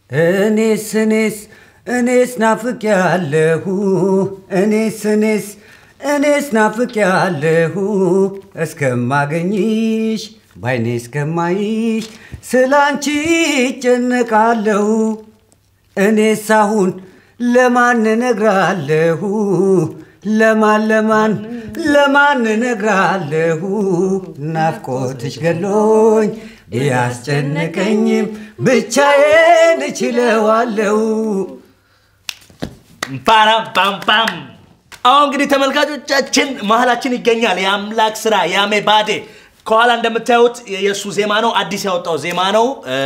እኔስ እኔስ እኔስ ናፍቅ ያለሁ እኔስ እኔስ እኔስ ናፍቅ ያለሁ እስከማገኝሽ ባይኔ እስከማይሽ ስላንቺ ይጨነቃለሁ። እኔስ አሁን ለማን እነግራለሁ? ለማን ለማን ለማን እነግራለሁ? ናፍቆትሽ ገሎኝ ቢያስጨንቀኝም ብቻዬን እችለዋለሁ። ፓራም ፓም ፓም። አሁን እንግዲህ ተመልካቾቻችን መሀላችን ይገኛል የአምላክ ስራ ያሜ ባዴ። ከኋላ እንደምታዩት የእሱ ዜማ ነው፣ አዲስ ያወጣው ዜማ ነው። እ፣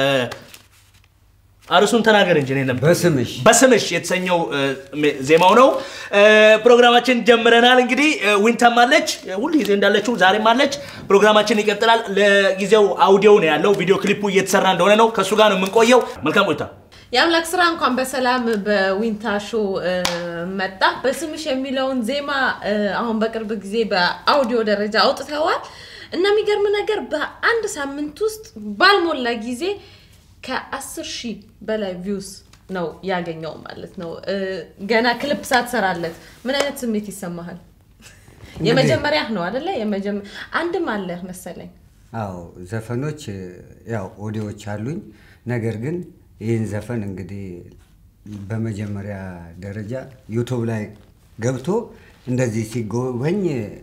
አርሱን ተናገር እንጂ እኔ ለምን በስምሽ በስምሽ የተሰኘው እ፣ ዜማው ነው። እ፣ ፕሮግራማችን ጀምረናል። እንግዲህ እ፣ ዊንታም አለች ሁል ጊዜ እንዳለችው ዛሬም አለች። ፕሮግራማችን ይቀጥላል። ለጊዜው አውዲዮ ነው ያለው፣ ቪዲዮ ክሊፑ እየተሰራ እንደሆነ ነው። ከእሱ ጋር ነው የምንቆየው። መልካም ቆይታ። የአምላክ ስራ እንኳን በሰላም በዊንታ ሾ እ፣ መጣ። በስምሽ የሚለውን ዜማ እ፣ አሁን በቅርብ ጊዜ በአውዲዮ ደረጃ አውጥተዋል እና የሚገርም ነገር በአንድ ሳምንት ውስጥ ባልሞላ ጊዜ ከአስር ሺህ በላይ ቪውስ ነው ያገኘው ማለት ነው። እ፣ ገና ክሊፕ ሳትሰራለት ምን አይነት ስሜት ይሰማሃል? የመጀመሪያ ነው አደለ? የመጀመ- አንድም አለ መሰለኝ አዎ ዘፈኖች ያው ኦዲዮዎች አሉኝ። ነገር ግን ይህን ዘፈን እንግዲህ በመጀመሪያ ደረጃ ዩቱብ ላይ ገብቶ እንደዚህ ሲጎበኝ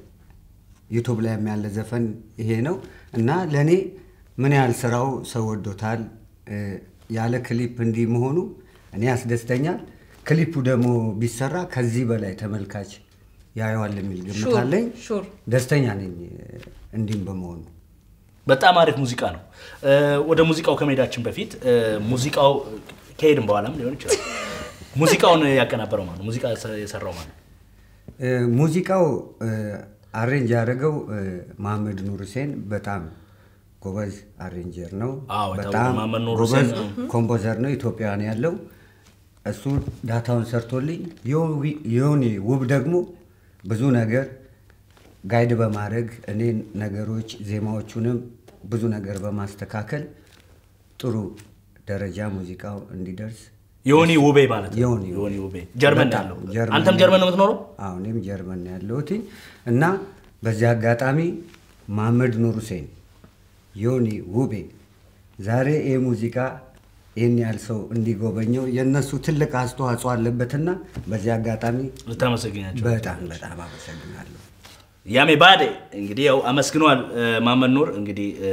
ዩቱብ ላይ ያለ ዘፈን ይሄ ነው እና ለእኔ ምን ያህል ስራው ሰው ወዶታል እ፣ ያለ ክሊፕ እንዲህ መሆኑ እኔ ያስደስተኛል። ክሊፑ ደግሞ ቢሰራ ከዚህ በላይ ተመልካች ያየዋል የሚል ግምት ሹር አለኝ። ሹር ደስተኛ ነኝ እንዲህም በመሆኑ። በጣም አሪፍ ሙዚቃ ነው። እ፣ ወደ ሙዚቃው ከመሄዳችን በፊት እ፣ ሙዚቃው ከሄድን በኋላም ሊሆን ይችላል። ሙዚቃውን ያቀናበረው ማለት ነው። ሙዚቃ የሰራው ማለት ነው። እ፣ ሙዚቃው እ፣ አሬንጅ ያደረገው እ፣ መሐመድ ኑር ሁሴን በጣም ጎበዝ አሬንጀር ነው። አዎ፣ የታወቀ በጣም መሐመድ ኑር ጎበዝ ሁሴን ኮምፖዘር ነው። ኢትዮጵያን ያለው እሱ ዳታውን ሰርቶልኝ፣ ዮዊ- ዮኒ ውብ ደግሞ ብዙ ነገር ጋይድ በማድረግ እኔ ነገሮች ዜማዎቹንም ብዙ ነገር በማስተካከል ጥሩ ደረጃ ሙዚቃው እንዲደርስ ዮኒ ውቤ ማለት ነው። ዮኒ ውቤ። ዮኒ ውቤ ጀርመን በጣም ያለው ጀርመን አንተም ጀርመን ነው የምትኖረው? አዎ እኔም ጀርመን ነው ያለሁት እና በዚህ አጋጣሚ መሐመድ ኑር ሁሴን፣ ዮኒ ውቤ ዛሬ ይህ ሙዚቃ ይህን ያህል ሰው እንዲጎበኘው የእነሱ ትልቅ አስተዋጽኦ አለበትና በዚህ አጋጣሚ ልታመሰግኛቸው በጣም በጣም አመሰግናለሁ። ያሜ ባዴ እንግዲህ ያው አመስግኗል እ፣ መሐመድ ኑር እንግዲህ እ፣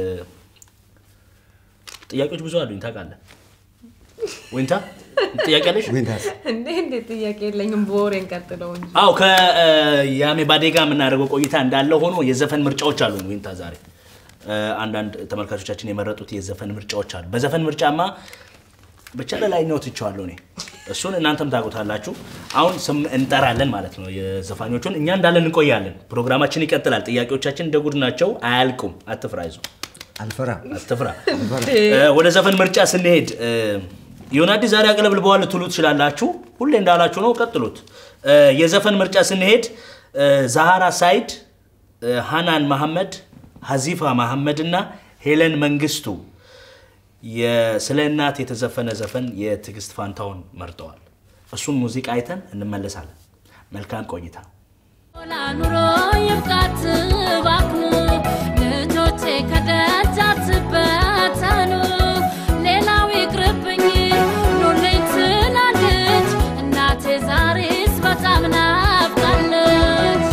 ጥያቄዎች ብዙ አሉኝ ታውቃለህ። ወይንታ ጥያቄ አለሽ? ዊንታስ እንዴ እንዴት ጥያቄ የለኝም። በወሬ እንቀጥለው እንጂ አው ከያሜ ባዴ ጋር የምናደርገው ቆይታ እንዳለ ሆኖ የዘፈን ምርጫዎች አሉ። ዊንታ ዛሬ እ፣ አንዳንድ ተመልካቾቻችን የመረጡት የዘፈን ምርጫዎች አሉ። በዘፈን ምርጫማ ብቻ ለላይኛው ትቼዋለሁ እኔ እሱን እናንተም ታውቁታላችሁ። አሁን ስም እንጠራለን ማለት ነው የዘፋኞቹን። እኛ እንዳለን እንቆያለን። ፕሮግራማችን ይቀጥላል። ጥያቄዎቻችን እንደ ጉድ ናቸው፣ አያልቁም። አትፍራ፣ ይዞ አልፈራም። አትፍራ። እ፣ ወደ ዘፈን ምርጫ ስንሄድ እ፣ ዮናዲ ዛሬ አቅለብልበዋል ልትሉ ትችላላችሁ። ሁሌ እንዳላችሁ ነው፣ ቀጥሉት። እ፣ የዘፈን ምርጫ ስንሄድ እ፣ ዛሃራ ሳይድ፣ እ፣ ሃናን መሐመድ፣ ሀዚፋ መሐመድ እና ሄለን መንግስቱ የ- ስለ እናት የተዘፈነ ዘፈን የትዕግስት ፋንታውን መርጠዋል። እሱን ሙዚቃ አይተን እንመለሳለን። መልካም ቆይታ። ኑሮ ይብቃት እባክህ ልጆቼ ከደጅ አትበተኑ ሌላው ይቅርብኝ ኑልኝ ትላለች እናቴ ዛሬስ በጣም ናፍቃለች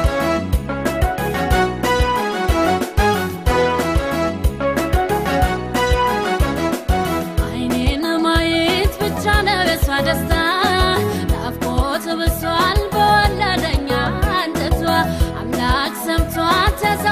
አይኔን ማየት ብቻ ነው የሷ ደስታ ናፍቆት ብሷል በወለደኛ አንጀቷ አምላክ ሰምቷት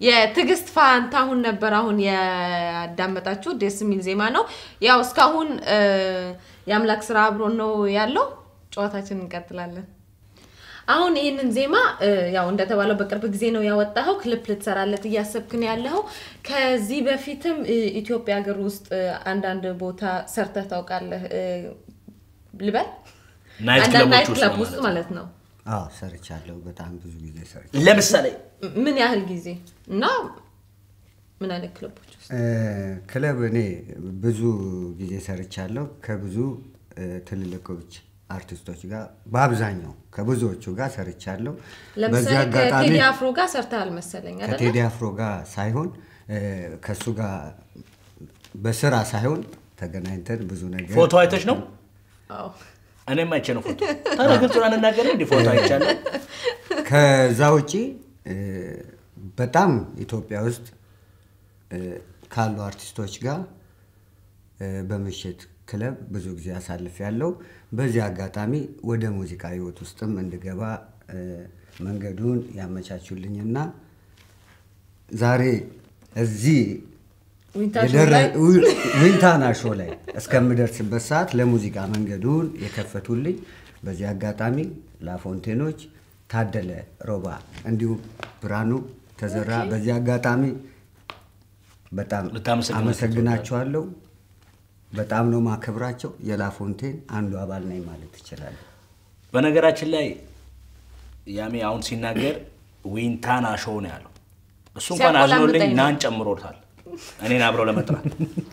የትዕግስት ፋንታሁን ነበር አሁን ያዳመጣችሁ። ደስ የሚል ዜማ ነው። ያው እስካሁን እ፣ የአምላክ ስራ አብሮን ነው ያለው። ጨዋታችን እንቀጥላለን። አሁን ይህንን ዜማ እ፣ ያው እንደተባለው በቅርብ ጊዜ ነው ያወጣኸው። ክሊፕ ልትሰራለት እያሰብክ ነው ያለኸው። ከዚህ በፊትም እ፣ ኢትዮጵያ ሀገር ውስጥ እ፣ አንዳንድ ቦታ ሰርተህ ታውቃለህ እ፣ ልበል ናይት አንዳንድ ክለቦች ናይት ውስጥ ክለብ ነው ውስጥ ማለት ማለት ነው። አዎ ሰርቻለሁ። በጣም ብዙ ጊዜ ሰርቻለሁ። ለምሳሌ ምን ያህል ጊዜ እና ምን አይነት ክለቦች ውስጥ? እ፣ ክለብ እኔ ብዙ ጊዜ ሰርቻለሁ ከብዙ እ፣ ትልልቆች አርቲስቶች ጋር በአብዛኛው ከብዙዎቹ ጋር ሰርቻለሁ። በዚህ ለምሳሌ አጋጣሚ ከቴዲ አፍሮ ጋር ሰርተሃል መሰለኝ አይደለ? ከቴዲ አፍሮ ጋር ሳይሆን እ፣ ከእሱ ጋር በስራ ሳይሆን ተገናኝተን ብዙ ነገር ፎቶ አይተሽ ነው? አዎ። እኔም አይቼ ነው ፎቶ። ታዲያ ግልጹን አንናገር እንዲ ፎቶ አይቻለሁ። ከዛ ውጪ እ፣ በጣም ኢትዮጵያ ውስጥ እ፣ ካሉ አርቲስቶች ጋር እ፣ በምሽት ክለብ ብዙ ጊዜ አሳልፍ ያለው። በዚህ አጋጣሚ ወደ ሙዚቃ ህይወት ውስጥም እንድገባ እ፣ መንገዱን ያመቻቹልኝና ዛሬ እዚህ ዊንታር ሾው የደረ- ላይ ዊ- ዊንታና ሾ ላይ እስከምደርስበት ሰዓት ለሙዚቃ መንገዱን የከፈቱልኝ በዚህ አጋጣሚ ላፎንቴኖች፣ ታደለ ሮባ እንዲሁም ብርሃኑ ተዘራ በዚህ አጋጣሚ በጣም ልታመሰግናቸው አመሰግናቸዋለሁ። በጣም ነው ማከብራቸው። የላፎንቴን አንዱ አባል ነኝ ማለት ይችላል። በነገራችን ላይ ያሜ አሁን ሲናገር ዊንታና ሾው ነው ያለው። እሱ እንኳን ሲያቆላምጠኝ አዝኖልኝ ነው። ናን ጨምሮታል። እኔን አብረው ለመጥራት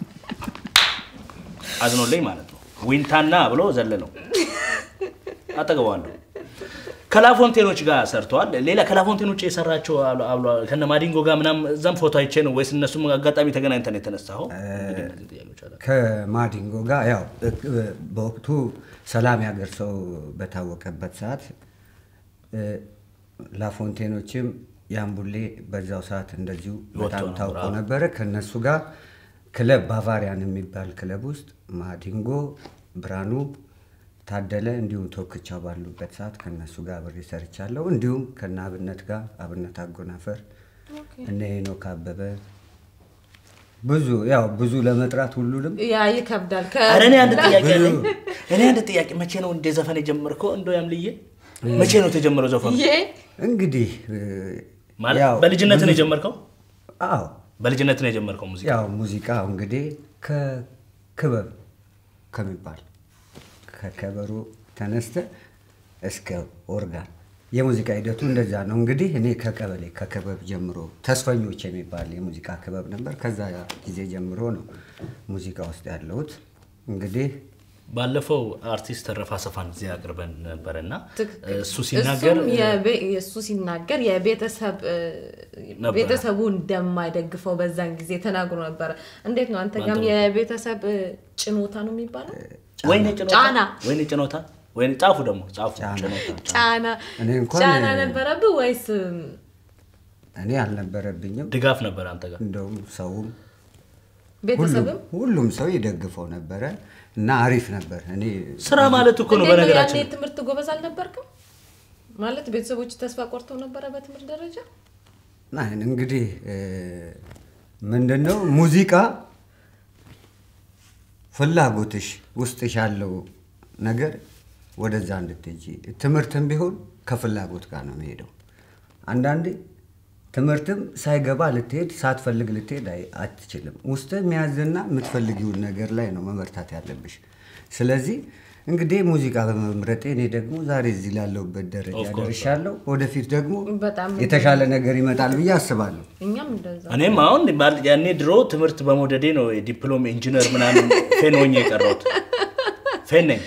አዝኖልኝ ማለት ነው። ዊንታና ብሎ ዘለለው አጠገባለሁ። ከላፎንቴኖች ጋር ሰርተዋል። ሌላ ከላፎንቴኖች የሰራቸው አሉ- አሉ- ከነ ማዲንጎ ጋር ምናምን እዛም ፎቶ አይቼ ነው ወይስ እነሱም አጋጣሚ ተገናኝተን የተነሳኸው? እንግዲህ እነዚህ ጥያቄዎች አሉ። ከማዲንጎ ጋር ያው እ- በወቅቱ ሰላም ያገር ሰው በታወቀበት ሰዓት እ፣ ላፎንቴኖችም ያምቡሌ በዛው ሰዓት እንደዚሁ በጣም ነበር፣ ታውቆ አዎ። ነበረ። ከነሱ ጋር ክለብ ባቫሪያን የሚባል ክለብ ውስጥ ማዲንጎ፣ ብርሃኑ ታደለ እንዲሁም ቶክቻው ባሉበት ሰዓት ከነሱ ጋር አብሬ ሰርቻለሁ። እንዲሁም ከነ አብነት ጋር አብነት አጎናፈር እነ ሄኖክ አበበ ብዙ ያው ብዙ ለመጥራት ሁሉንም ያ ይከብዳል። ኧረ እኔ አንድ ጥያቄ ብዙ- አለኝ። እኔ አንድ ጥያቄ መቼ ነው እንደ ዘፈን የጀመርከው? እንደው ያምልዬ መቼ ነው የተጀመረው ዘፈኑ? ይሄ እንግዲህ እ፣ ማለት ያው በልጅነት ነው ብዙ- የጀመርከው? አዎ በልጅነት ነው የጀመርከው ሙዚቃ? ያው ሙዚቃው እንግዲህ ከክበብ ከሚባል ከከበሮ ተነስተ እስከ ኦርጋን የሙዚቃ ሂደቱ እንደዛ ነው። እንግዲህ እኔ ከቀበሌ ከክበብ ጀምሮ ተስፈኞች የሚባል የሙዚቃ ክበብ ነበር። ከዛ ጊዜ ጀምሮ ነው ሙዚቃ ውስጥ ያለሁት። እንግዲህ ባለፈው አርቲስት ተረፈ አሰፋን እዚህ አቅርበን ነበር እና ትክክል። እሱ ሲናገር እሱም የቤ- እሱ ሲናገር የቤተሰብ እ፣ ነበረ። ቤተሰቡ እንደማይደግፈው በዛን ጊዜ ተናግሮ ነበረ። እንዴት ነው አንተ ጋም በአንተ የቤተሰብ እ፣ ጭኖታ ነው የሚባለው? ወይኔ ጭኖታ ጫና። ወይኔ ጭኖታ ወይኔ ጻፉ ደግሞ ጻፉ ጫና። ጭኖታ ጫና እኔ እንኳን ጫና እ፣ ነበረብህ ወይስ እ፣ እኔ አልነበረብኝም። ድጋፍ ነበር አንተ ጋር እንደውም ሰውም ቤተሰብም ሁሉም ሁሉም ሰው ይደግፈው ነበረ እና አሪፍ ነበር። እኔ ስራ ማለት እኮ ነው እንዴት ነው ያኔ በነገራችን ትምህርት ጎበዝ አልነበርክም? ማለት ቤተሰቦች ተስፋ ቆርተው ነበረ በትምህርት ደረጃ? ና እንግዲህ ምንድን ነው ሙዚቃ ፍላጎትሽ ውስጥሽ ያለው ነገር ወደዛ እንድትሄጂ ትምህርትም ቢሆን ከፍላጎት ጋር ነው የሚሄደው። አንዳንዴ ትምህርትም ሳይገባ ልትሄድ ሳትፈልግ ልትሄድ አይ- አትችልም። ውስጥ የሚያዝና የምትፈልጊውን ነገር ላይ ነው መበርታት ያለብሽ። ስለዚህ እንግዲህ ሙዚቃ በመምረጤ እኔ ደግሞ ዛሬ እዚህ ላለሁበት ደረጃ Of course. ደርሻለሁ። ወደፊት ደግሞ በጣም የተሻለ ነገር ይመጣል ብዬ አስባለሁ። እኛም እንደዛ እኔም አሁን ባል- ያኔ ድሮ ትምህርት በመውደዴ ነው የዲፕሎም ኢንጂነር ምናምን ፌን ሆኜ የቀረሁት። ፌን ነኝ።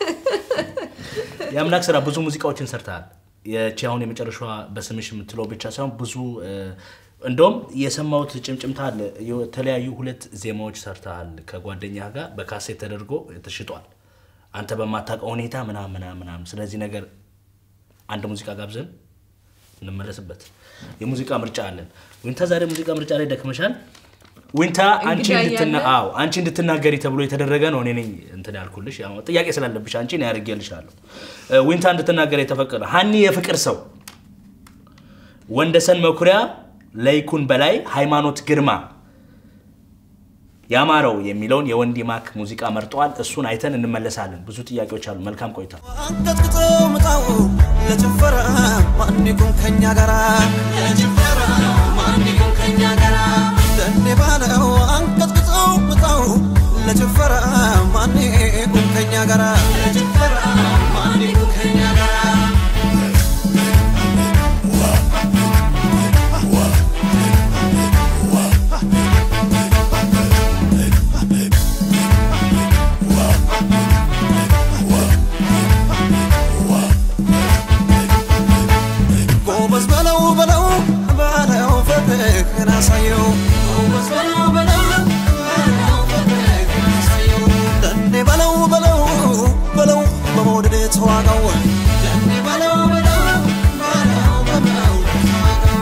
የአምላክ ስራ ብዙ ሙዚቃዎችን ሰርተሃል። የቺ አሁን የመጨረሻዋ በስምሽ የምትለው ብቻ ሳይሆን ብዙ እ፣ እንደውም የሰማሁት ጭምጭምታ አለ። የተለያዩ ሁለት ዜማዎች ሰርተሃል ከጓደኛ ጋር በካሴት ተደርጎ ተሽጧል። አንተ በማታውቀው ሁኔታ ምናምን ምናምን ምናምን። ስለዚህ ነገር አንድ ሙዚቃ ጋብዘን እንመለስበት። የሙዚቃ ምርጫ አለን። ዊንታ ዛሬ ሙዚቃ ምርጫ ላይ ደክመሻል። ዊንታ አንቺ እንግዳ እንድትና እያለ? አዎ አንቺ እንድትናገሪ ተብሎ የተደረገ ነው። እኔ ነኝ እንትን ያልኩልሽ ያው ጥያቄ ስላለብሽ አንቺ ነው ያደርግልሻለሁ። ዊንታ እንድትናገር የተፈቀደ ሀኒ የፍቅር ሰው፣ ወንደሰን መኩሪያ ለይኩን በላይ ሃይማኖት ግርማ ያማረው የሚለውን የወንዲ ማክ ሙዚቃ መርጠዋል። እሱን አይተን እንመለሳለን። ብዙ ጥያቄዎች አሉ። መልካም ቆይታ። አንቀጥቅጦ ምጣው ለጭፈራ ማን ይቁም ከኛ ጋራ ለጭፈራ ማን ይቁም ከኛ ጋራ ለኔ ባለው አንቀጥቅጦ ምጣው ለጭፈራ ማን ይቁም ከኛ ጋራ ለጭፈራ ማን ይቁም ከኛ ጋራ ጎበዝ በለው በለው በለው ፍቅርህን አሳየው ጎበዝ በለው በለው በለው ፍቅርህን አሳየው ለኔ በለው በለው በለው በመውደድ ተዋጋው ለኔ በለው በለው በለው በመውደድ ተዋጋው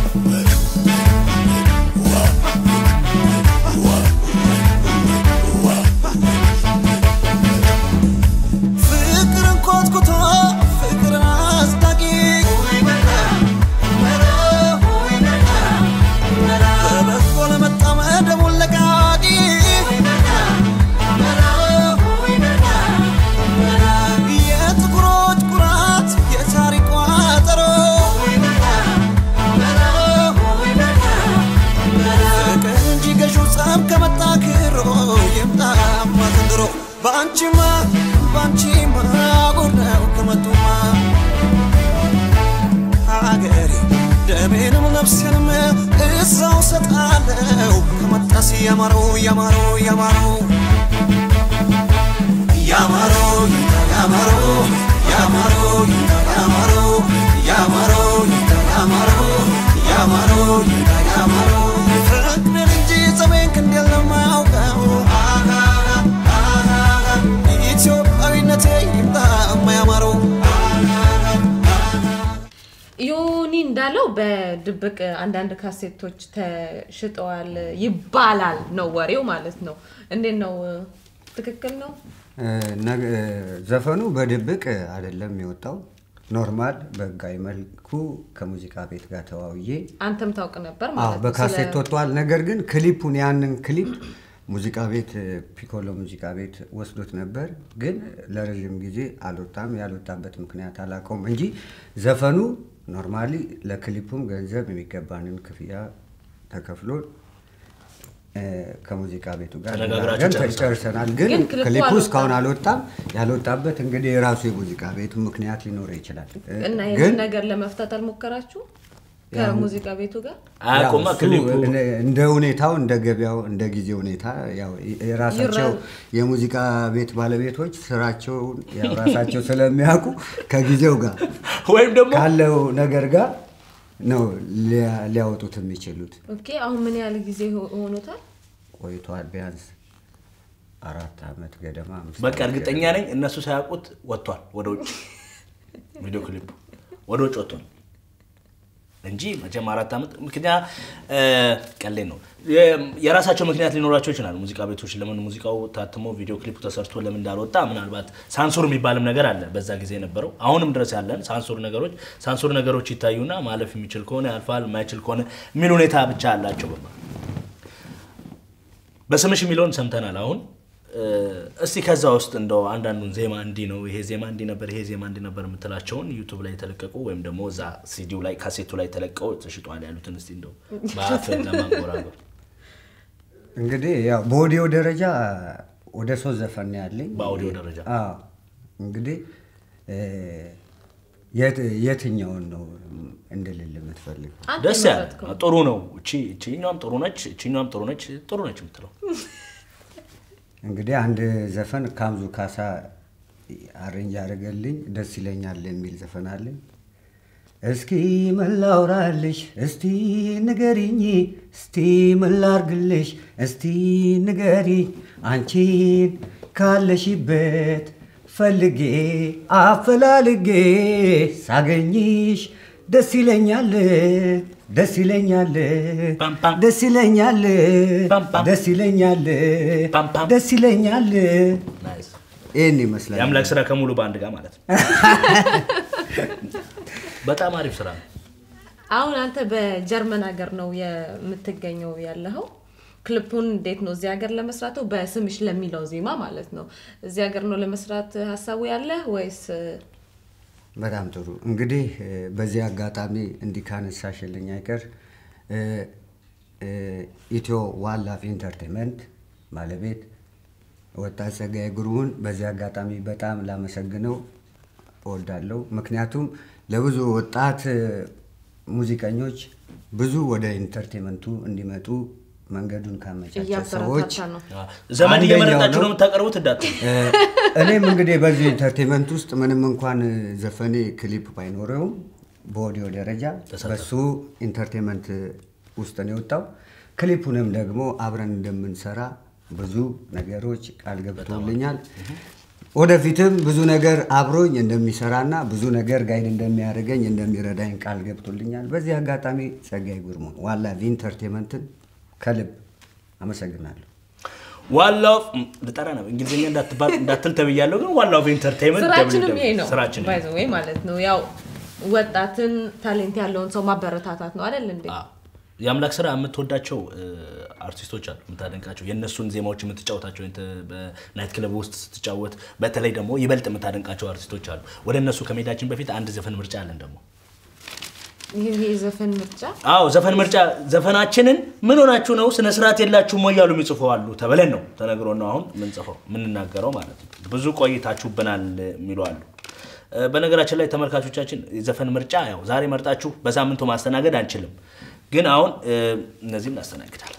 ፍቅርን ኮትኩቶ ፍቅርን አስታቂ በበጎ ለመጣመ ደሙን ለቃቂ የጥቁሮች ኩራት የታሪክ ቋጠሮ ፍቅር እንጂ ገዢው ጸብ ከመጣ ክሮ ይምጣማ ዘንድሮ በአንቺማ በአንቺማ ጉዳዩ ከመጡማ ሀገሬ ደሜንም ነፍሴንም እዛው ሰጣለው ከመጣስ ያማረው ያማረው ያማረው ያማረው ይታ ያማረው ያማረው ይታ ያማረው ያማረው ይታ ያማረው ያማረው ይታ ያማረው ፍቅርን እንጂ ጸቤን ክንዴል ለማያውቀው ኢትዮጵያዊነቴ ይምጣ የማያማረው ዮኒ እንዳለው በድብቅ አንዳንድ ካሴቶች ተሽጠዋል ይባላል ነው ወሬው ማለት ነው። እንዴት ነው? ትክክል ነው? እ፣ ነገ- እ፣ ዘፈኑ በድብቅ አይደለም የወጣው ኖርማል በህጋዊ መልኩ ከሙዚቃ ቤት ጋር ተዋውዬ አንተም ታውቅ ነበር አዎ ማለት ነው። በካሴት ስለ- ወጥቷል። ነገር ግን ክሊፑን ያንን ክሊፕ ሙዚቃ ቤት ፒኮሎ ሙዚቃ ቤት ወስዶት ነበር፣ ግን ለረዥም ጊዜ አልወጣም። ያልወጣበት ምክንያት አላውቀውም እንጂ ዘፈኑ ኖርማሊ ለክሊፑም ገንዘብ የሚገባንን ክፍያ ተከፍሎ እ፣ ከሙዚቃ ቤቱ ጋር ተነጋግራችሁ ተነጋግረን ጨርሳችኋል። ጨርሰናል። ግን ግን ክሊፑ ክሊፑ አልወጣም። እስካሁን አልወጣም። ያልወጣበት እንግዲህ የራሱ የሙዚቃ ቤቱ ምክንያት ሊኖረው ይችላል። እ፣ እና ግን ይህን ነገር ለመፍታት አልሞከራችሁ ከሙዚቃ ቤቱ ጋር? አያውቁማ ያው እሱ ክሊፑ እንደ- እንደ ሁኔታው እንደ ገበያው እንደ ጊዜ ሁኔታ ያው የራሳቸው ይራ- የሙዚቃ ቤት ባለቤቶች ስራቸውን ያው ራሳቸው ስለሚያውቁ ከጊዜው ጋር ወይም ደግሞ ካለው ነገር ጋር ነው ሊያ- ሊያወጡት የሚችሉት። ኦኬ አሁን ምን ያህል ጊዜ ሆ- ሆኖታል? ቆይቷል ቢያንስ አራት ዓመት ገደማ አምስት በቃ ዓመት እርግጠኛ ገደማ። ነኝ እነሱ ሳያውቁት ወጥቷል ወደ ውጭ ቪዲዮ ክሊፑ ወደ ውጭ ወጥቷል እንጂ መቼም አራት ዓመት ምክንያት ቀሌ ነው የ- የራሳቸው ምክንያት ሊኖራቸው ይችላል ሙዚቃ ቤቶች ለምን ሙዚቃው ታትሞ ቪዲዮ ክሊፑ ተሰርቶ ለምን እንዳልወጣ ምናልባት ሳንሱር የሚባልም ነገር አለ በዛ ጊዜ የነበረው አሁንም ድረስ ያለን ሳንሱር ነገሮች ሳንሱር ነገሮች ይታዩና ማለፍ የሚችል ከሆነ ያልፋል የማይችል ከሆነ የሚል ሁኔታ ብቻ አላቸው በቃ በስምሽ የሚለውን ሰምተናል። አሁን እ፣ እስቲ ከዛ ውስጥ እንደው አንዳንዱን ዜማ እንዲህ ነው ይሄ ዜማ እንዲህ ነበር ይሄ ዜማ እንዲህ ነበር የምትላቸውን ዩቱብ ላይ የተለቀቁ ወይም ደግሞ እዛ ሲዲው ላይ ካሴቱ ላይ ተለቀው ተሽጧል ያሉትን እስቲ እንደው በአፍ ለማንጎራጎር እንግዲህ ያው በኦዲዮ ደረጃ ወደ ሶስት ዘፈን ነው ያለኝ። በአውዲዮ ደረጃ? አዎ። እንግዲህ እ፣ የት- የትኛውን ነው እንድልል የምትፈልግ? አንተ ደስ ያለ የመረጥከው። ጥሩ ነው። እቺ እቺኛውም ጥሩ ነች፣ እቺኛውም ጥሩ ነች፣ ጥሩ ነች የምትለው እንግዲህ አንድ ዘፈን ካምዙ ካሳ አሬንጅ ያደረገልኝ ደስ ይለኛል የሚል ዘፈን አለኝ። እስኪ ምን ላውራልሽ እስቲ ንገሪኝ፣ እስቲ ምን ላርግልሽ እስቲ ንገሪ፣ አንቺን ካለሽበት ፈልጌ አፈላልጌ ሳገኝሽ ደስ ይለኛል ደስ ይለኛል ፓም ፓም። ደስ ይለኛል ፓም ፓም። ደስ ይለኛል ፓም ፓም። ደስ ይለኛል። ናይስ። ይህን ይመስላል። የአምላክ ስራ ከሙሉ በአንድ ጋር ማለት ነው። በጣም አሪፍ ስራ ነው። አሁን አንተ በጀርመን ሀገር ነው የምትገኘው ያለኸው። ክሊፑን እንዴት ነው እዚህ ሀገር ለመስራት ነው በስምሽ ለሚለው ዜማ ማለት ነው እዚህ ሀገር ነው ለመስራት ሀሳቡ ያለህ ወይስ በጣም ጥሩ እንግዲህ እ፣ በዚህ አጋጣሚ እንዲህ ካነሳሽልኝ አይቀር እ፣ እ፣ ኢትዮ ዋላፍ ኢንተርቴንመንት ባለቤት ወጣት ጸጋዬ ጉርሙን በዚህ አጋጣሚ በጣም ላመሰግነው እወዳለሁ። ምክንያቱም ለብዙ ወጣት እ፣ ሙዚቀኞች ብዙ ወደ ኢንተርቴንመንቱ እንዲመጡ መንገዱን ካመቻቸ ሰዎች እያበረታታ ነው? ዘመን አንደኛው እየመረጣችሁ ነው። ነው የምታቀርቡት እንዳት እ፣ እኔም እንግዲህ በዚህ ኢንተርቴንመንት ውስጥ ምንም እንኳን ዘፈኔ ክሊፕ ባይኖረውም በኦዲዮ ደረጃ ተሳተፍ። በሱ ኢንተርቴንመንት ውስጥ ነው የወጣው። ክሊፑንም ደግሞ አብረን እንደምንሰራ ብዙ ነገሮች ቃል ገብቶልኛል። ወደፊትም ብዙ ነገር አብሮኝ እንደሚሰራና ብዙ ነገር ጋይድ እንደሚያደርገኝ እንደሚረዳኝ ቃል ገብቶልኛል። በዚህ አጋጣሚ ጸጋዬ ጉርሙ ዋላ ኢንተርቴንመንትን ከልብ አመሰግናለሁ። ዋላው ልጠራ ነው እንግሊዝኛ እንዳትባል እንዳትል ተብያለሁ፣ ግን ዋላው ኢንተርቴይንመንት ስራችንም ይሄ ነው ስራችን ባይ ዘ ዌይ ማለት ነው ያው ወጣትን ታሌንት ያለውን ሰው ማበረታታት ነው አይደል እንዴ አዎ። የአምላክ ስራ የምትወዳቸው እ፣ አርቲስቶች አሉ የምታደንቃቸው የእነሱን ዜማዎች የምትጫወታቸው እንተ- በናይት ክለብ ውስጥ ስትጫወት በተለይ ደግሞ ይበልጥ የምታደንቃቸው አርቲስቶች አሉ ወደ እነሱ ከመሄዳችን በፊት አንድ ዘፈን ምርጫ አለን ደግሞ ይህ የዘፈን ምርጫ አዎ ዘፈን ምርጫ ዘፈናችንን ምን ሆናችሁ ነው ስነ ስርዓት የላችሁም ወይ እያሉ የሚጽፉ አሉ ተብለን ነው ተነግሮ ነው አሁን ምንጽፈው የምንናገረው ማለት ነው ብዙ ቆይታችሁብናል የሚሉ አሉ እ፣ በነገራችን ላይ ተመልካቾቻችን የዘፈን ምርጫ ያው ዛሬ መርጣችሁ በሳምንቱ ማስተናገድ አንችልም ግን አሁን እ፣ እነዚህም እናስተናግዳለን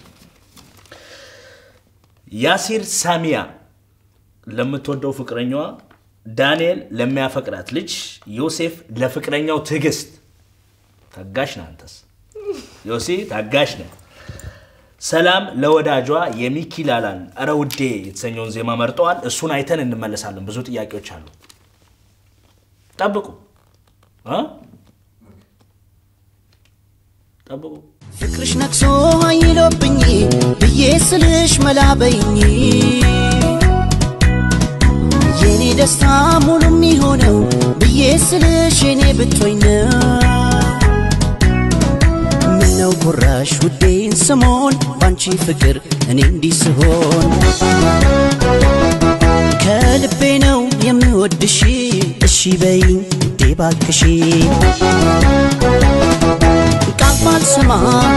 ያሲር ሳሚያ ለምትወደው ፍቅረኛዋ ዳንኤል ለሚያፈቅራት ልጅ ዮሴፍ ለፍቅረኛው ትዕግስት ታጋሽ ነህ አንተስ ዮሴ ታጋሽ ነህ ሰላም ለወዳጇ የሚኪ ላላን እረ ውዴ የተሰኘውን ዜማ መርጠዋል እሱን አይተን እንመለሳለን ብዙ ጥያቄዎች አሉ ጠብቁ እ? ጠብቁ ፍቅርሽ ነግሶ አይሎብኝ ብዬ ስልሽ መላበኝ የኔ ደስታ ሙሉ የሚሆነው ብዬ ስልሽ የኔ ብትሆኝ ነው ምነው ጉራሽ ውዴን ስሞን ባንቺ ፍቅር እኔ እንዲህ ስሆን ከልቤ ነው የምወድሽ እሺ በይኝ ውዴ ባክሽ ቃል ባልሰማ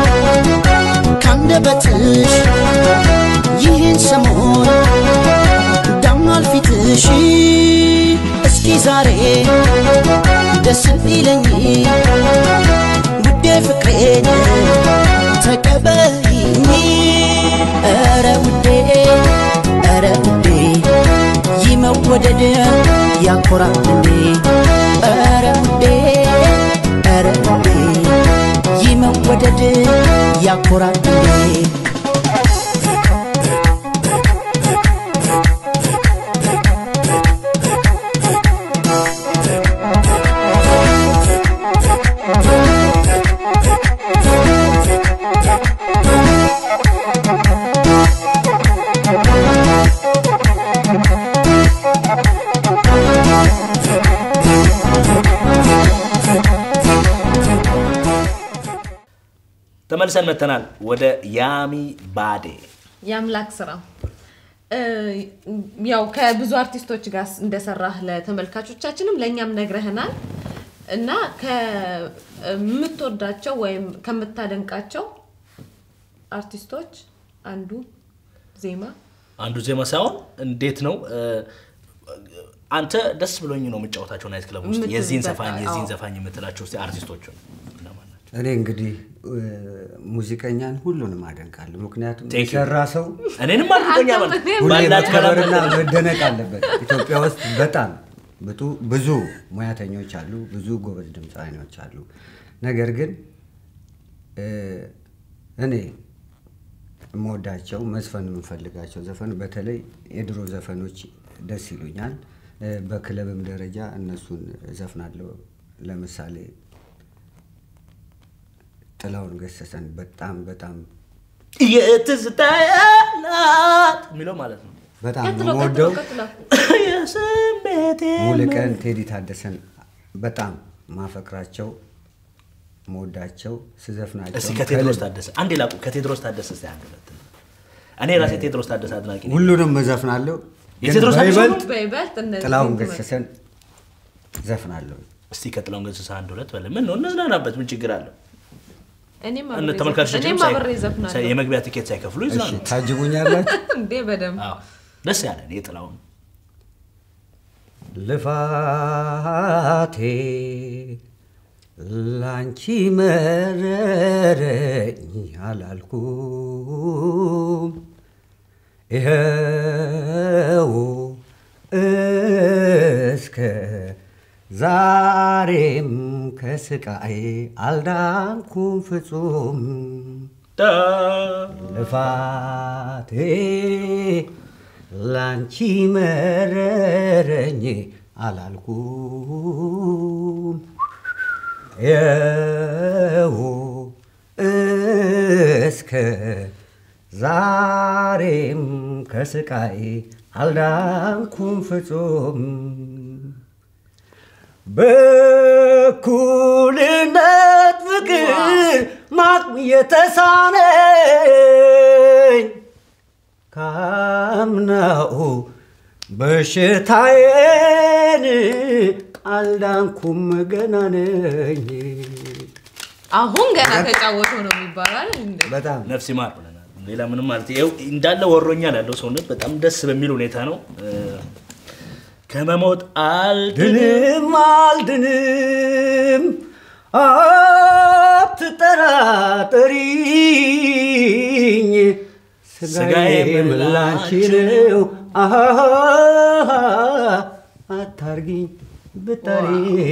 ካንደበትሽ ይህን ሰሞን ዳምኗል ፊትሽ እስኪ ዛሬ ደስ ቢለኝ ውዴ ፍቅሬን ተቀበይኝ ኧረ ውዴ ኧረ ውዴ ይህ መወደድ ያኮራል እንዴ ኧረ ውዴ ኧረ ውዴ ይህ መወደድ ያኮራል እንዴ ተመልሰን መተናል ወደ ያሚ ባዴ የአምላክ ስራ እ፣ ያው ከብዙ አርቲስቶች ጋር እንደሰራህ ለተመልካቾቻችንም ለእኛም ነግረህናል እና ከምትወዳቸው ወይም ከምታደንቃቸው አርቲስቶች አንዱ ዜማ አንዱ ዜማ ሳይሆን እንዴት ነው እ፣ አንተ ደስ ብሎኝ ነው የምጫወታቸው ናይት ክለብ ውስጥ የምትል የዚህን በቃ፣ ዘፋኝ የዚህን አዎ። ዘፋኝ የምትላቸው እስኪ አርቲስቶቹን እነማን ናቸው? እኔ እንግዲህ እ፣ ሙዚቀኛን ሁሉንም አደንቃለሁ። ምክንያቱም Thank you. የሰራ ሰው እኔንም አድርጎኛ አንተ ማለት ምን- ሁሌ ባላት መከበርና ከላም መደነቅ አለበት። ኢትዮጵያ ውስጥ በጣም ብጡ ብዙ ሙያተኞች አሉ፣ ብዙ ጎበዝ ድምፃዊኖች አሉ። ነገር ግን እ፣ እኔ የምወዳቸው መዝፈን የምንፈልጋቸው ዘፈን በተለይ የድሮ ዘፈኖች ደስ ይሉኛል። እ፣ በክለብም ደረጃ እነሱን ዘፍናለሁ። ለምሳሌ ጥላውን ገሰሰን በጣም በጣም የትዝታ ያላት የሚለው ማለት ነው በጣም ነው ቀጥሎ የምወደው። ቀጥሎ ቀጥሎ የስሜቴ ሙሉቀን ቴዲ ታደሰን በጣም ማፈቅራቸው መወዳቸው ስዘፍናቸው እስኪ ከቴድሮስ ታደሰ አንድ ላቁ ከቴድሮስ ታደሰ እስኪ አንድ ሁለት እኔ ራሴ ቴድሮስ ታደሰ አድናቂ ነኝ። ሁሉንም እዘፍናለሁ። ግን የቴዎድሮስ አዲስ በይበልጥ በይበልጥ እነዚህ ጥላሁን ትምህርት- ገሰሰን ዘፍናለሁ። እስቲ ከጥላሁን ገሰሰ አንድ ሁለት በለ ምን ነው እንዝናናበት ምን ችግር አለው እኔም እነ አብሬ ተመልካቾቻችንም እኔም ሳይ- አብሬ ሳይ- ዘፍናለሁ የመግቢያ ትኬት ሳይከፍሉ እሺ ይዝናኑ ታጅቡኛላችሁ። እንዴ በደንብ አዎ ደስ ያለን የጥላሁን ልፋቴ ላንቺ መረረኝ አላልኩም ይኸው እስከ ዛሬም ከስቃይ አልዳንኩም ፍጹም ልፋቴ ላንቺ መረረኝ አላልኩም የው እስከ ዛሬም ከስቃይ አልዳንኩም ፍጹም በኩልነት ፍቅር ማቅም የተሳነኝ ካምናው በሽታዬን አልዳንኩም ገና ነኝ። አሁን ገና ተጫወተው ነው የሚባላል እንዴ በጣም ነፍስ ይማር ብለናል ሌላ ምንም ማለት ይኸው እንዳለ ወሮኛል ያለው ሰውነት በጣም ደስ በሚል ሁኔታ ነው እ፣ ከመሞት አልድንም ድንም አልድንም አትጠራጠሪኝ ስጋዬ ስጋዬ ምላንቺ ነው አሃ አታርጊኝ ብጠሪ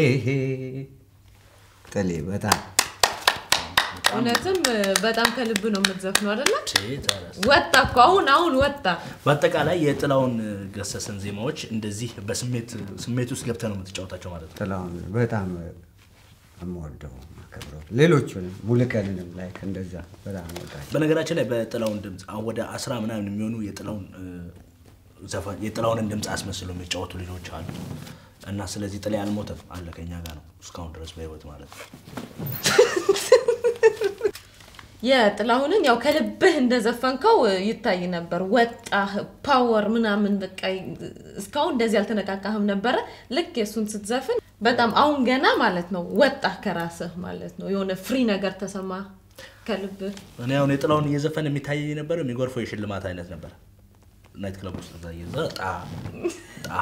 ጥሌ በጣም እውነትም በጣም ከልብ ነው የምትዘፍነው አይደለ ሴት አላስ- ወጣ እኮ አሁን አሁን ወጣ በአጠቃላይ የጥላውን ገሰሰን ዜማዎች እንደዚህ በስሜት ስሜት ውስጥ ገብተህ ነው የምትጫወታቸው ማለት ነው ጥላሁን በጣም የምወደው ማከብረው ሌሎቹንም ሙሉቀንንም ላይ እንደዛ በጣም ወዳቸው በነገራችን ላይ በጥላውን ድምፅ አሁን ወደ አስራ ምናምን የሚሆኑ የጥላውን እ፣ ዘፈን የጥላውንን ድምፅ አስመስለው የሚጫወቱ ልጆች አሉ እና ስለዚህ ጥላ አልሞተም አለ ከኛ ጋር ነው እስካሁን ድረስ በህይወት ማለት ነው የጥላሁንን ያው ከልብህ እንደዘፈንከው ይታይ ነበር። ወጣህ ፓወር ምናምን በቃ እስካሁን እንደዚህ አልተነቃቃህም ነበረ። ልክ የእሱን ስትዘፍን በጣም አሁን ገና ማለት ነው ወጣህ ከራስህ ማለት ነው። የሆነ ፍሪ ነገር ተሰማ ከልብህ። እኔ አሁን የጥላውን እየዘፈን የሚታየኝ ነበር የሚጎርፈው የሽልማት አይነት ነበር ናይት ክለብ ውስጥ እዛ እየዘ ጣ ጣ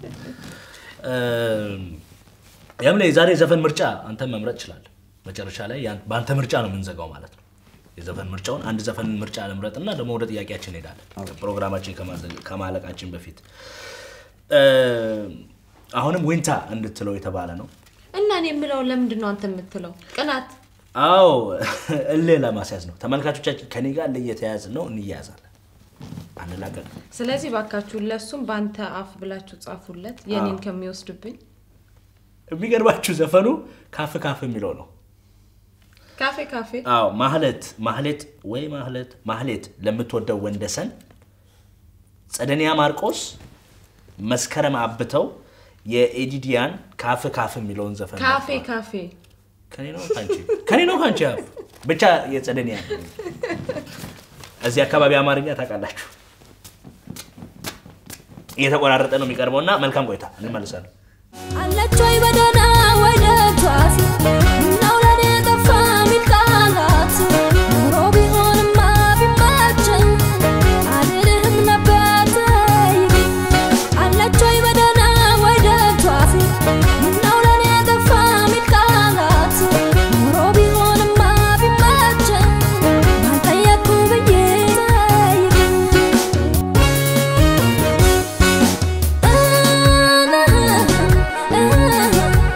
እም፣ ያም ላይ የዛሬ ዘፈን ምርጫ አንተን መምረጥ ይችላል መጨረሻ ላይ ያን- በአንተ ምርጫ ነው የምንዘጋው ማለት ነው የዘፈን ምርጫውን አንድ ዘፈን ምርጫ ለምረጥ እና ደግሞ ወደ ጥያቄያችን እንሄዳለን ፕሮግራማችን ከማዘ- ከማለቃችን በፊት እም፣ አሁንም ዊንታ እንድትለው የተባለ ነው እና እኔ የምለውን ለምንድን ነው አንተ የምትለው? ቅናት አዎ እልህ ለማስያዝ ነው ተመልካቾቻችን ከኔ ጋር እልህ እየተያያዝን ነው እንያያዛለን አንላቀቅ ስለዚህ ባካችሁ ለሱም በአንተ አፍ ብላችሁ ጻፉለት የኔን ከሚወስድብኝ የሚገርባችሁ ዘፈኑ ካፍ ካፍ የሚለው ነው ካፌ ካፌ አዎ ማህሌት ማህሌት ወይ ማህሌት ማህሌት ለምትወደው ወንደሰን ጸደኒያ ማርቆስ መስከረም አብተው የኤዲዲያን ካፍ ካፍ የሚለውን ዘፈን ካፌ መርጠዋል። ካፌ ከኔ ነው ካንቺ ከኔ ነው ካንቺ አፍ ብቻ የጸደኒያ እዚህ አካባቢ አማርኛ ታውቃላችሁ እየተቆራረጠ ነው የሚቀርበው እና መልካም ቆይታ እንመልሳለን አለች ወይ በደህና ወይ ደቷት ምነው ለኔ ጠፋ ሚል ቃላት ኑሮ ቢሆንማ ቢመቸኝ አልልህም ነበር ተይ አለች ወይ በደህና ወይ ደቷት ምነው ለኔ ጠፋ ሚል ቃላት ኑሮ ቢሆንማ ቢመቸኝ ባልጠየቅኩ ብዬ ጠይቅ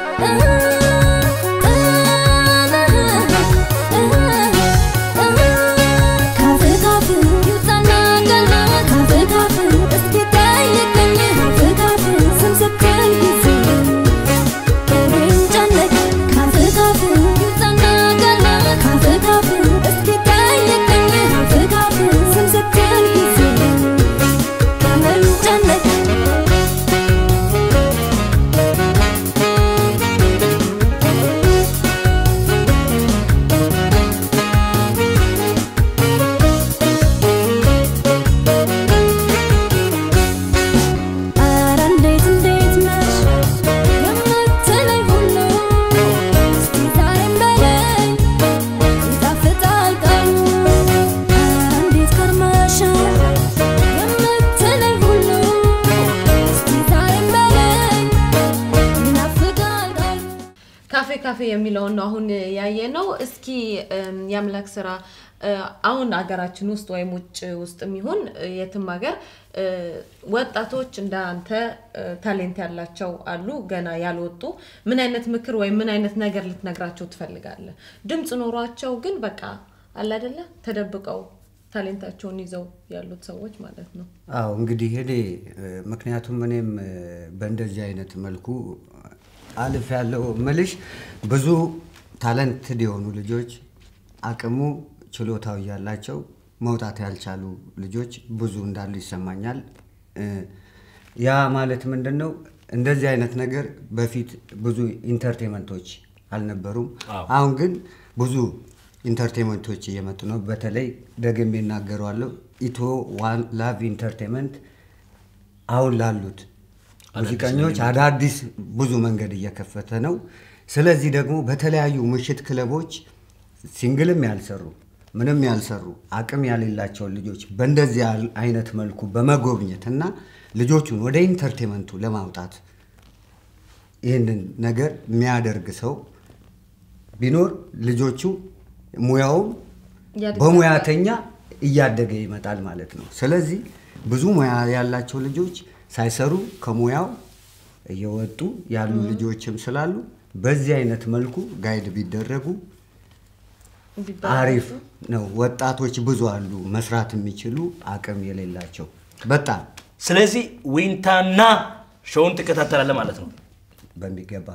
ካፌ ካፌ የሚለውን ነው አሁን ያየ ነው። እስኪ እም፣ የአምላክ ስራ እ፣ አሁን አገራችን ውስጥ ወይም ውጭ ውስጥ የሚሆን የትም ሀገር እ፣ ወጣቶች እንደ አንተ እ፣ ታሌንት ያላቸው አሉ ገና ያልወጡ። ምን አይነት ምክር ወይም ምን አይነት ነገር ልትነግራቸው ትፈልጋለህ? ድምፅ ኖሯቸው ግን በቃ አለ አይደለ ተደብቀው ታሌንታቸውን ይዘው ያሉት ሰዎች ማለት ነው። አዎ እንግዲህ እኔ እ፣ ምክንያቱም እኔም እ፣ በእንደዚህ አይነት መልኩ አልፍ ያለው ምልሽ ብዙ ታለንትድ የሆኑ ልጆች አቅሙ ችሎታው እያላቸው መውጣት ያልቻሉ ልጆች ብዙ እንዳሉ ይሰማኛል። እ፣ ያ ማለት ምንድን ነው? እንደዚህ አይነት ነገር በፊት ብዙ ኢንተርቴንመንቶች አልነበሩም። አዎ። አሁን ግን ብዙ ኢንተርቴንመንቶች እየመጡ ነው። በተለይ ደግሜ እናገረዋለሁ ኢትዮ ዋን ላቭ ኢንተርቴንመንት አሁን ላሉት ሙዚቀኞች አዳዲስ ብዙ መንገድ እየከፈተ ነው። ስለዚህ ደግሞ በተለያዩ ምሽት ክለቦች ሲንግልም ያልሰሩ ምንም ያልሰሩ አቅም ያሌላቸውን ልጆች በእንደዚህ ያል- አይነት መልኩ በመጎብኘት እና ልጆቹን ወደ ኢንተርቴንመንቱ ለማውጣት ይህንን ነገር የሚያደርግ ሰው ቢኖር ልጆቹ ሙያውም እያደገ በሙያተኛ እያደገ ይመጣል ማለት ነው። ስለዚህ ብዙ ሙያ ያላቸው ልጆች ሳይሰሩ ከሙያው እየወጡ ያሉ ልጆችም ስላሉ በዚህ አይነት መልኩ ጋይድ ቢደረጉ ቢባሉ አሪፍ ነው። ወጣቶች ብዙ አሉ መስራት የሚችሉ አቅም የሌላቸው በጣም ስለዚህ ዊንታና ሾውን ትከታተላለህ ማለት ነው። በሚገባ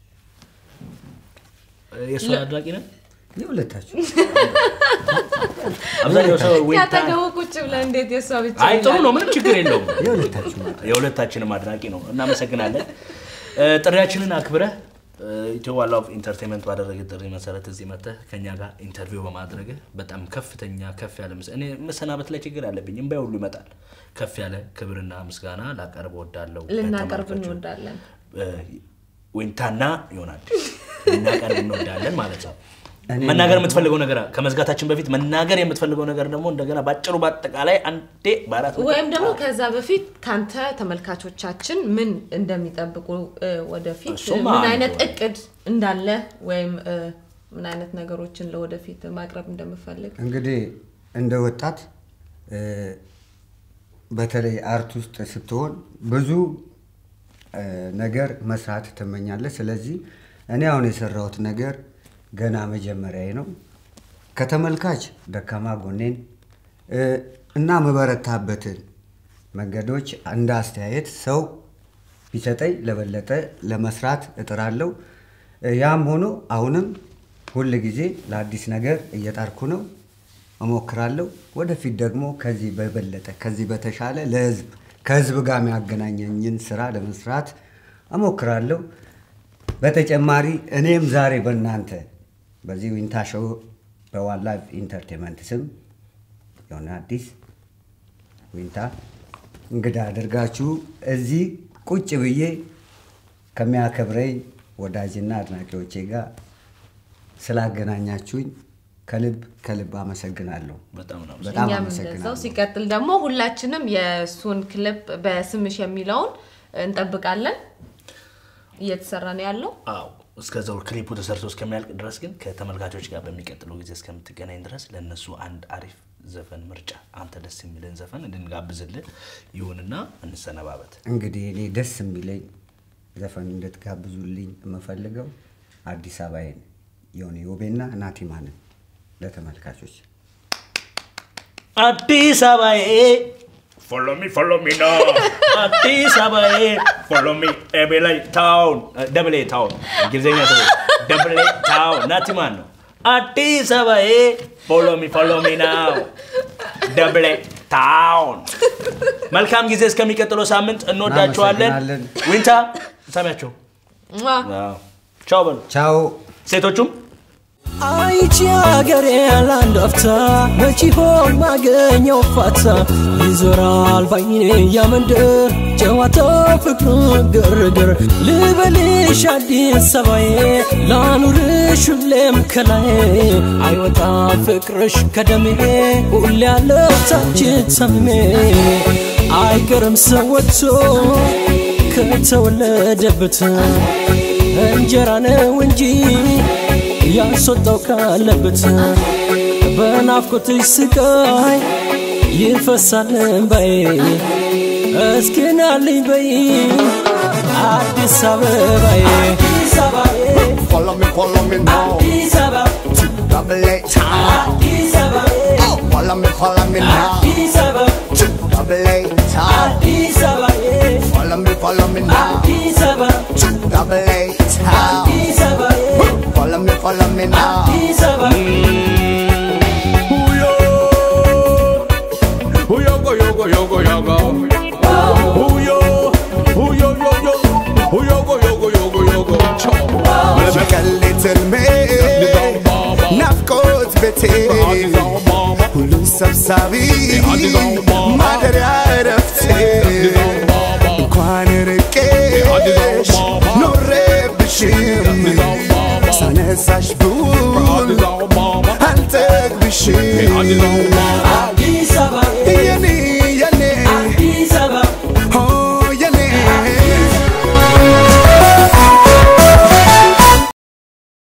የእሱ አድናቂ ነህ? የሁለታችሁ አብዛኛው ሰው ዊንታ ያጠገቡ ቁጭ ብለህ እንዴት የእሷ ብቻ አይ ጥሩ ይላል? ነው፣ ምንም ችግር የለውም። የሁለታችሁ ማለት የሁለታችንም አድናቂ ነው። እናመሰግናለን። እ፣ ጥሪያችንን አክብረህ እ፣ ኢትዮ ዋን ላቭ ኢንተርቴንመንት ባደረገ ጥሪ መሰረት እዚህ መጥተህ ከኛ ጋር ኢንተርቪው በማድረግህ በጣም ከፍተኛ ከፍ ያለ ምስ እኔ መሰናበት ላይ ችግር አለብኝ፣ እምባይ ሁሉ ይመጣል። ከፍ ያለ ክብርና ምስጋና ላቀርብ እወዳለሁ። ልናቀርብ ለተመልካቾች። እንወዳለን። እ፣ ዊንታና ይሆናል ልናቀርብ እንወዳለን ማለት ነው። እኔ- መናገር የምትፈልገው ነገር ከመዝጋታችን በፊት መናገር የምትፈልገው ነገር ደግሞ እንደገና ባጭሩ በአጠቃላይ አንዴ በአራት ነጥብ- ወይም ደግሞ ከዛ በፊት ካንተ ተመልካቾቻችን ምን እንደሚጠብቁ እ፣ ወደፊት እሱማ ምን አንዱ አይነት ነው። እቅድ እንዳለ ወይም እ፣ ምን አይነት ነገሮችን ለወደፊት ማቅረብ እንደምፈልግ እንግዲህ እንደ ወጣት እ፣ በተለይ አርት ውስጥ ስትሆን ብዙ እ፣ ነገር መስራት ትመኛለህ። ስለዚህ እኔ አሁን የሰራሁት ነገር ገና መጀመሪያዬ ነው። ከተመልካች ደካማ ጎኔን እ፣ እና ምበረታበትን መንገዶች እንደ አስተያየት ሰው ቢሰጠኝ ለበለጠ ለመስራት እጥራለሁ። እ፣ ያም ሆኖ አሁንም ሁል ጊዜ ለአዲስ ነገር እየጣርኩ ነው፣ እሞክራለሁ። ወደፊት ደግሞ ከዚህ በበለጠ ከዚህ በተሻለ ለህዝብ ከህዝብ ጋር የሚያገናኘኝን ስራ ለመስራት እሞክራለሁ። በተጨማሪ እኔም ዛሬ በእናንተ በዚህ ዊንታ ሾው በዋን ላይፍ ኢንተርቴንመንት ስም የሆነ አዲስ ዊንታ እንግዳ አድርጋችሁ እዚህ ቁጭ ብዬ ከሚያከብረኝ ወዳጅና አድናቂዎቼ ጋር ስላገናኛችሁኝ ከልብ ከልብ አመሰግናለሁ። በጣም ነው በጣም እኛም አመሰግናለሁ። እንደዛው። ሲቀጥል ደግሞ ሁላችንም የእሱን ክሊፕ በስምሽ የሚለውን እንጠብቃለን። እየተሰራ ነው ያለው። አዎ እስከዛው ክሊፑ ተሰርቶ እስከሚያልቅ ድረስ ግን ከተመልካቾች ጋር በሚቀጥለው ጊዜ እስከምትገናኝ ድረስ ለእነሱ አንድ አሪፍ ዘፈን ምርጫ አንተ ደስ የሚልን ዘፈን እንድንጋብዝልን ይሁንና እንሰነባበት። እንግዲህ እኔ ደስ የሚለኝ ዘፈን እንድትጋብዙልኝ የምፈልገው አዲስ አበባዬን የሆነ ዮቤና ናቲማንን ለተመልካቾች አዲስ አበባዬ ፎሎ ሚ ፎሎ ሚ ና አዲስ አበባዬ ፎሎ ሚ ኤቤላይ ታውን ደብሌ ታውን እንግሊዝኛ ሰው ደብሌ ታውን ናቲማን ነው። አዲስ አበባዬ ፎሎ ሚ ፎሎ ሚ ናው ደብሌ ታውን። መልካም ጊዜ እስከሚቀጥለው ሳምንት እንወዳችኋለን። እናመሰግናለን። ዊንታ ሰሚያቸው ሟ! ቻው በሉ ቻው። ሴቶቹም አይቺ አገሬ ለአንድ አፍታ መች ሆን ማገኘው ፋታ ይዞራል ባይኔ ያመንደር ጨዋታው ፍቅሩ ግርግር ልበልሽ አዲስ አበባዬ ላኑርሽ ሁሌም ከላይ አይወጣ ፍቅርሽ ከደሜ ሁሌ ያለው ታች ሰሜ አይቀርም ሰው ወጥቶ ከተወለደበት እንጀራ ነው እንጂ ያስወጣው ካለበት በናፍቆትሽ ስቃይ ይፈሳል እንባዬ እስኪ ናልኝ በይ አዲስ አበባዬ አዲስ አበባዬ Follow me, follow me now. አዲስ አበባ Double A time. አዲስ አበባዬ Follow me, follow me now. አዲስ አበባ Double A time. አዲስ አበባዬ Follow me, follow me now. አዲስ አበባ Double A time. አዲስ አበባዬ Follow me, follow me now. አዲስ አበባ Uyogo, yogo, yogo, yogo. Uyo, uyo, yo, yo. Uyogo, yogo, yogo, yogo. Cho. በቀሌት ሕልሜ ናፍቆት ቤቴ ሁሉን ሰብሳቢ ማደሪያ እረፍቴ እንኳን ርቄሽ ኖሬብሽም ሳነሳሽ ብውል አልጠግብሽም